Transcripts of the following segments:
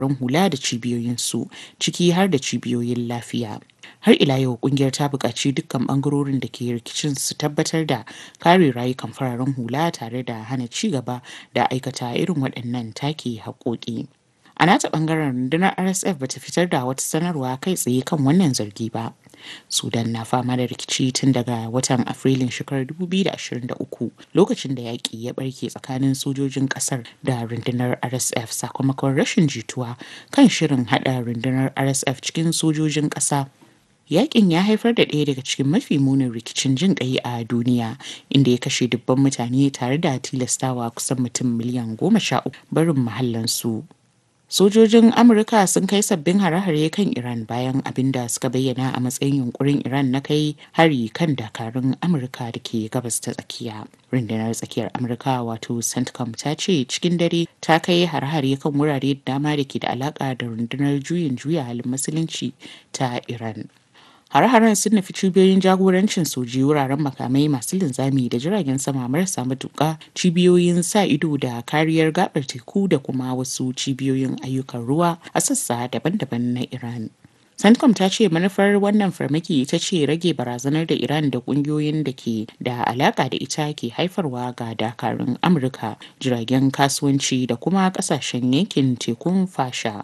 ran hula da cibiyoyinsu ciki har da cibiyoyin lafiya. Har ila yau kungiyar ta buƙaci dukkan ɓangarorin da ke rikicin su tabbatar da kare rayukan fararen hula tare da hana ci gaba da aikata irin waɗannan take haƙoƙi. A nata ɓangaren rundunar RSF bata fitar da wata sanarwa kai tsaye kan wannan zargi ba. Sudan na fama da rikici tun daga watan Afrilun shekarar 2023 lokacin da yaƙi ya ɓarke tsakanin sojojin ƙasar da rundunar RSF sakamakon rashin jituwa kan shirin haɗa rundunar RSF cikin sojojin ƙasa. Yaƙin ya haifar da ɗaya daga cikin mafi munin rikicin jin ƙai a duniya inda ya kashe dubban mutane tare da tilastawa kusan mutum miliyan goma sha uku barin mahallansu. Sojojin Amurka sun kai sabbin hare-hare kan Iran bayan abin da suka bayyana a matsayin yunkurin Iran na kai hari kan dakarun Amurka da ke gabas ta tsakiya. Rundunar tsakiyar Amurka wato CENTCOM ta ce cikin dare ta kai hare-hare kan wurare da dama da ke da alaka da rundunar juyin juya halin musulunci ta Iran. Hare-haren sun nufi cibiyoyin jagorancin soji wuraren makamai masu linzami da jiragen sama marasa matuƙa cibiyoyin sa ido da kariyar gabar teku da kuma wasu cibiyoyin ayyukan ruwa a sassa daban-daban na Iran. Centcom ta ce manufar wannan farmaki ita ce rage barazanar da Iran da kungiyoyin da ke da alaka da ita ke haifarwa ga dakarun Amurka, jiragen kasuwanci da kuma kasashen yankin tekun fasha.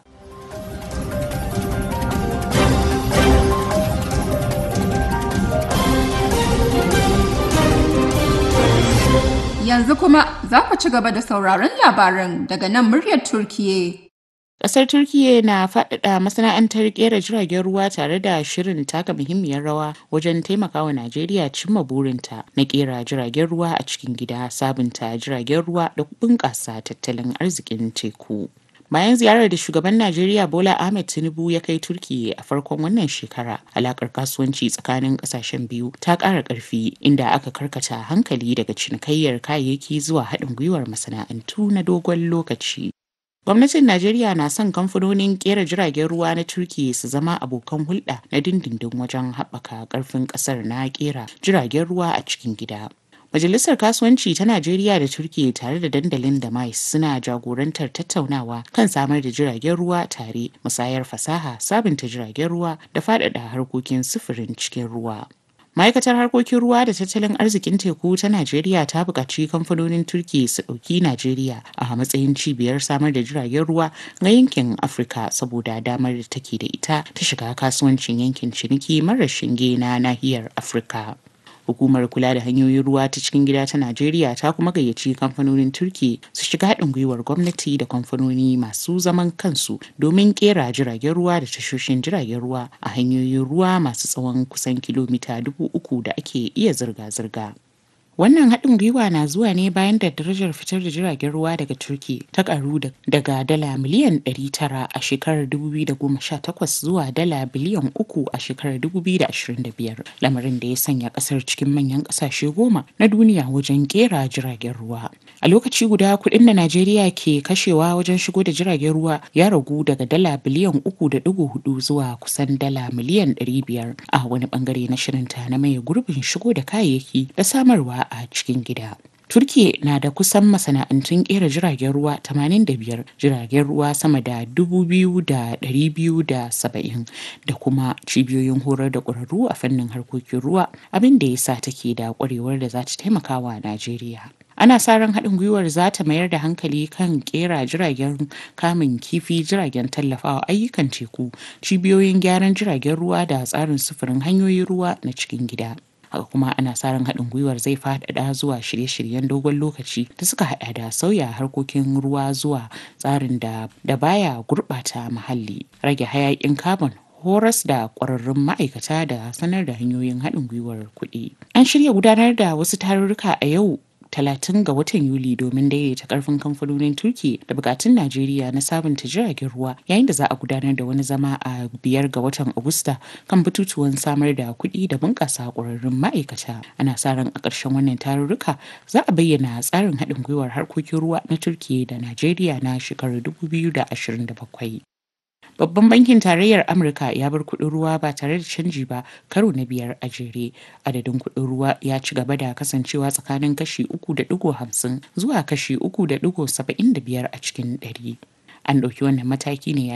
Yanzu kuma za ku ci gaba da sauraron labaran daga nan muryar Turkiye. Ƙasar Turkiyya na faɗaɗa masana'antar ƙera jiragen ruwa tare da shirin taka muhimmiyar rawa wajen taimakawa Najeriya cimma burinta na ƙera jiragen ruwa a cikin gida, sabunta jiragen ruwa da bunƙasa tattalin arzikin teku. Bayan ziyarar da shugaban Najeriya Bola Ahmed Tinubu ya kai Turkiyya a farkon wannan shekara, alakar kasuwanci tsakanin kasashen biyu ta ƙara ƙarfi inda aka karkata hankali daga cinikayyar kayayyaki zuwa haɗin gwiwar masana'antu na dogon lokaci. Gwamnatin Najeriya na son kamfanonin kera jiragen ruwa na Turkiyya su zama abokan hulɗa na dindindin wajen haɓaka ƙarfin ƙasar na kera jiragen ruwa a cikin gida. Majalisar Kasuwanci ta Najeriya da Turkiyya tare da dandalin da mais suna jagorantar tattaunawa kan samar da jiragen ruwa tare, musayar fasaha, sabunta jiragen ruwa da faɗaɗa harkokin sufurin cikin ruwa. Ma'aikatar harkokin ruwa da tattalin arzikin teku ta Najeriya ta buƙaci kamfanonin Turki su ɗauki Najeriya a matsayin cibiyar samar da jiragen ruwa ga yankin Afirka saboda damar da take da ita ta shiga kasuwancin yankin ciniki marar shinge na nahiyar Afirka. Hukumar kula da hanyoyin ruwa ta cikin gida ta Najeriya ta kuma gayyaci kamfanonin Turki su shiga haɗin gwiwar gwamnati da kamfanoni masu zaman kansu domin kera jiragen ruwa da tashoshin jiragen ruwa a hanyoyin ruwa masu tsawon kusan kilomita dubu uku da ake iya zirga-zirga. Wannan haɗin gwiwa na zuwa ne bayan da darajar fitar da jiragen ruwa daga Turki ta karu daga dala miliyan 900 a shekarar 2018 zuwa dala biliyan 3 a shekarar 2025, lamarin da ya sanya ƙasar cikin manyan ƙasashe goma na duniya wajen ƙera jiragen ruwa. A lokaci guda kuɗin da Najeriya ke kashewa wajen shigo da jiragen ruwa ya ragu daga dala biliyan 3.4 zuwa kusan dala miliyan 500 a wani bangare na shirinta na maye gurbin shigo da kayayyaki da samarwa a cikin gida. Turkiye na da kusan masana'antun kera jiragen ruwa 85 jiragen ruwa sama da 2,270 da kuma cibiyoyin horar da ƙwararru a fannin harkokin ruwa abin da ya sa take da ƙwarewar da za ta taimaka wa Najeriya. ana sa ran haɗin gwiwar za ta mayar da hankali kan kera jiragen kamun kifi jiragen tallafawa ayyukan teku cibiyoyin gyaran jiragen ruwa da tsarin sufurin hanyoyin ruwa na cikin gida haka kuma ana sa ran haɗin gwiwar zai faɗaɗa zuwa shirye-shiryen dogon lokaci da suka haɗa da sauya harkokin ruwa zuwa tsarin da da baya gurɓata muhalli rage hayaƙin carbon horas da ƙwararrun ma'aikata da sanar da hanyoyin haɗin gwiwar kuɗi an shirya gudanar da wasu tarurruka a yau talatin ga watan Yuli domin daidaita karfin kamfanonin Turki da bukatun Najeriya na sabunta jiragen ruwa yayin da za a gudanar da wani zama a biyar ga watan Agusta kan batutuwan samar da kuɗi da bunƙasa ƙwararrun ma'aikata. Ana sa ran a ƙarshen wannan tarurruka za a bayyana tsarin haɗin gwiwar harkokin ruwa na Turki da Najeriya na shekarar 2027. Babban bankin tarayyar Amurka ya bar kuɗin ruwa ba tare da canji ba karo na biyar a jere. Adadin kuɗin ruwa ya ci gaba da kasancewa tsakanin kashi uku da ɗigo hamsin zuwa kashi uku da ɗigo saba'in da biyar a cikin ɗari. an ɗauki wannan mataki ne